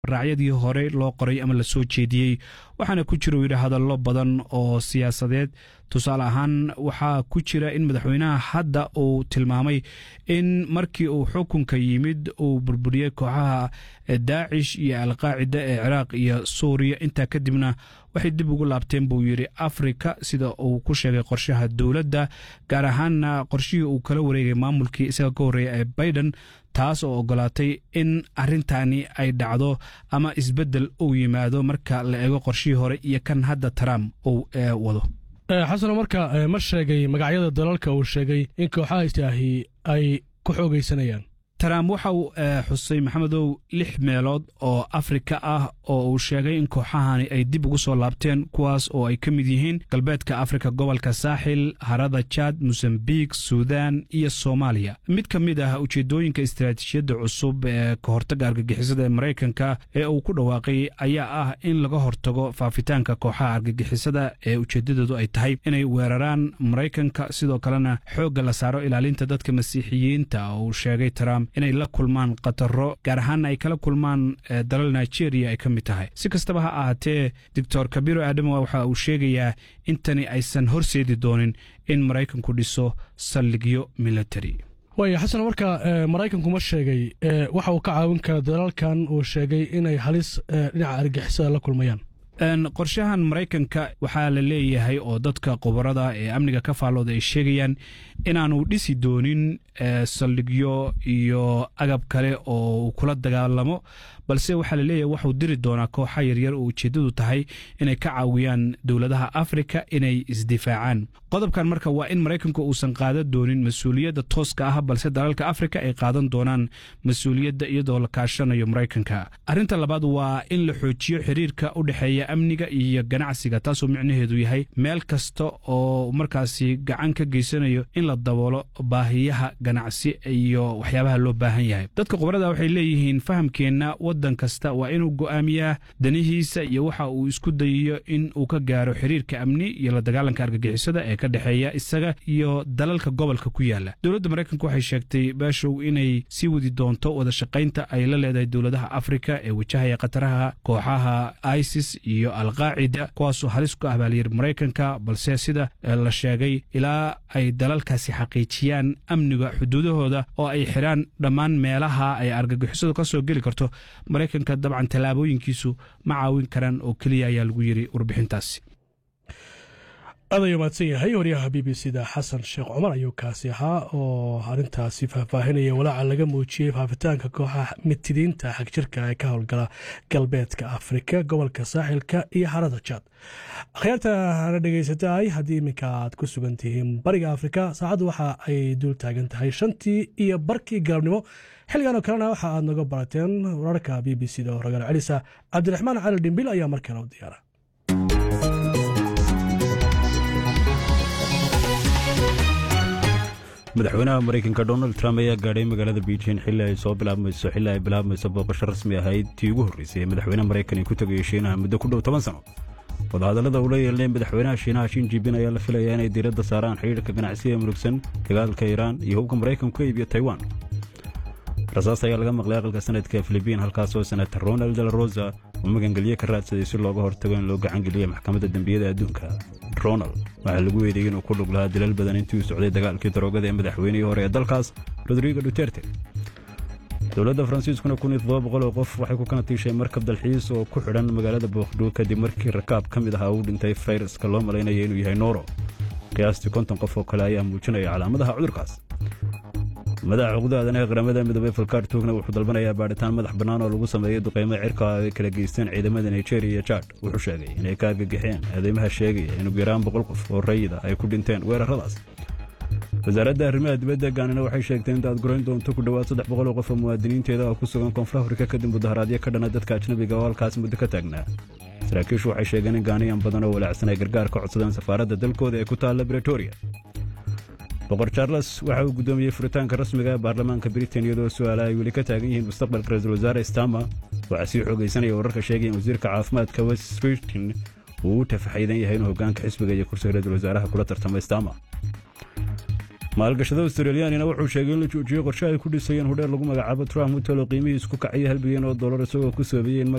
raacyadii hore loo qoray ama la soo jeediyey waxaana ku jira uu yidhi hadallo badan oo siyaasadeed tusaale ahaan waxaa ku jira in madaxweynaha hadda uu tilmaamay in markii uu xukunka yimid uu burburiyey kooxaha daacish iyo alqaacida ee ciraaq iyo suuriya intaa kadibna waxay dib ugu laabteen buu yidhi afrika sida uu ku sheegay qorshaha dowladda gaar ahaanna qorshihii uu kala wareegay maamulkii isaga ka horreeya ee baiden taas oo ogolaatay in arrintani ay dhacdo ama isbeddel uu yimaado marka la eego qorshihii hore iyo kan hadda trump uu wado xasano marka ma sheegay magacyada dalalka uu sheegay in kooxaha istaahi ay ku xoogaysanayaan trump waxa uu xusay maxamedow lix meelood oo afrika ah oo uu sheegay in kooxahani ay dib ugu soo laabteen kuwaas oo ay ka mid yihiin galbeedka afrika gobolka saaxil harada jad mosambik suudan iyo soomaaliya mid ka mid ah ujeedooyinka istaraatiijiyadda cusub ee ka hortagga argagixisada ee maraykanka ee uu ku dhawaaqay ayaa ah in laga hortago faafitaanka kooxaha argagixisada ee ujeeddadoodu ay tahay inay weeraraan maraykanka sidoo kalena xoogga la saaro ilaalinta dadka masiixiyiinta oo uu sheegay trump inay la kulmaan khataro gaar ahaanna ay kala kulmaan dalal nigeria ay ka mid tahay si kastaba ha ahaatee doctor kabiro aadamo waxa uu sheegayaa in tani aysan horseedi doonin in maraykanku dhiso saldhigyo military waaya xasan marka maraykanku ma sheegay waxa uu ka caawin kara dalalkan uu sheegay inay halis dhinaca argixisada la kulmayaan qorshahan maraykanka waxaa la leeyahay oo dadka khubarada ee amniga ka faallooda ay sheegayaan inaanu dhisi doonin saldhigyo iyo agab kale oo uu kula dagaalamo balse waxaa la leeyahay waxuu diri doonaa kooxa yaryar oo ujeeddadu tahay inay ka caawiyaan dowladaha afrika inay isdifaacaan qodobkan marka waa in maraykanku uusan qaadan doonin mas-uuliyadda tooska ah balse dalalka afrika ay qaadan doonaan mas-uuliyadda iyadoo la kaashanayo maraykanka arrinta labaad waa in la xoojiyo xiriirka u dhexeeya amniga iyo ganacsiga taasoo micnaheedu yahay meel kasta oo markaasi gacan ka geysanayo in la daboolo baahiyaha ganacsi iyo waxyaabaha loo baahan yahay dadka khubarada waxay leeyihiin fahamkeenna waddan kasta waa inuu go'aamiyaa danihiisa iyo waxa uu isku dayayo in uu ka gaaro xiriirka amni iyo la dagaalanka argagixisada ee ka dhexeeya isaga iyo dalalka gobolka ku yaala dowladda maraykanka waxay sheegtay baashow inay sii wadi doonto wada shaqaynta ay la leedahay dowladaha afrika ee wajahaya khataraha kooxaha isis iyo alqaacida kuwaasoo halis ku ah baalyir maraykanka balse sida la sheegay ilaa ay dalalkaasi xaqiijiyaan amniga xuduudahooda oo ay xidhaan dhammaan meelaha ay argagixisadu ka soo geli karto maraykanka dabcan tallaabooyinkiisu ma caawin karaan oo keliya ayaa lagu yidhi warbixintaasi aad ayuu mahadsan yahay waryaha b b c da xasan sheekh cumar ayuu kaasi ahaa oo arrintaasi faahfaahinaya walaaca laga muujiyey faafitaanka kooxaha mitidiinta xagjirka ee ka howlgala galbeedka afrika gobolka saaxilka iyo harada jaad akhyaarta hana dhegaysataay haddii iminka aad ku sugan tihiin bariga afrika saacaddu waxa ay dul taagan tahay shantii iyo barkii galabnimo xilligan oo kalena waxa aad naga barateen wararka b b c da oo ragaal celisa cabdiraxmaan cali dhimbil ayaa markale u diyaara madaxweynaha maraykanka donald trump ayaa gaadhay magaalada beijing xilli ay soo bilaabmayso xilli ay bilaabmayso booqasho rasmi ahayd tii ugu horreysay ee madaxweynaha maraykan ay ku tegaya shiinaha muddo ku dhow toban sano wadahadallada uu la yeelnay madaxweynaha shiinaha shin jibin ayaa la filayaa inay diiradda saaraan xidhiirka ganacsiga murugsan dagaalka iiraan iyo hubka maraykanku ka iibiyo taiwan rasaas ayaa laga maqlay aqalka sanadka filibiin halkaasoo senator ronald de la rosa uu magangelye ka raadsaday si looga hortago in loo gacangeliya maxkamadda dembiyada adduunka ronald waxaa lagu weydayey inuu ku lug lahaa dilal badan intii uu socday dagaalkii daroogada ee madaxweynihii hore ee dalkaas rodrigo duterte dowladda faransiiskuna kun iyo toddoba boqol oo qof waxay ku kana tiishay markab dalxiis oo ku xidhan magaalada bookdhu kadib markii rakaab ka mid ahaa uu dhintay fayraska loo malaynaya inuu yahay nooro qiyaastii konton qof oo kale ayaa muujinaya calaamadaha cudurkaas madaxa xuquuqda aadanaha qaramada midoobey falkaar tuugna wuxuu dalbanayaa baadhitaan madax bannaan oo lagu sameeyey duqaymo cirka ay kala geysteen ciidamada nigeria iyo jad wuxuu sheegay inay ka argagixeen eedeymaha sheegaya in ugu yaraan boqol qof oo rayida ay ku dhinteen weerarradaas wasaaradda arrimaha dibadda gaanina waxay sheegtay in daadgurayn doonto ku dhowaad saddex boqol oo qof oo muwaadiniinteeda oo ku sugan koonfur afrika kadib mudaharaadyo ka dhana dadka ajnabiga oo halkaas muddo ka taagnaa saraakiishu waxay sheegeen in gaaniyan badan oo walaacsan ay gargaar ka codsadeen safaaradda dalkooda ee ku taalla bretoria boqor charles waxa uu guddoomiyey furitaanka rasmiga ee baarlamaanka britain iyadoo su'aala ay weli ka taagan yihiin mustaqbalka ra-iisul wasaare stama waxaa sii xoogaysanaya wararka sheegaya in wasiirka caafimaadka west britain uu u tafaxaydan yahay inuu hoggaanka xisbiga iyo kursiga ra-iisul wasaaraha kula tartamay stama maalgashada australiyaanina wuxuu sheegay in la joojiyey qorshe ay ku dhisayeen hudheer lagu magacaabo trump hotel oo qiimihiis ku kacaya hal bilyan oo dollar isagoo ku soobeeyey in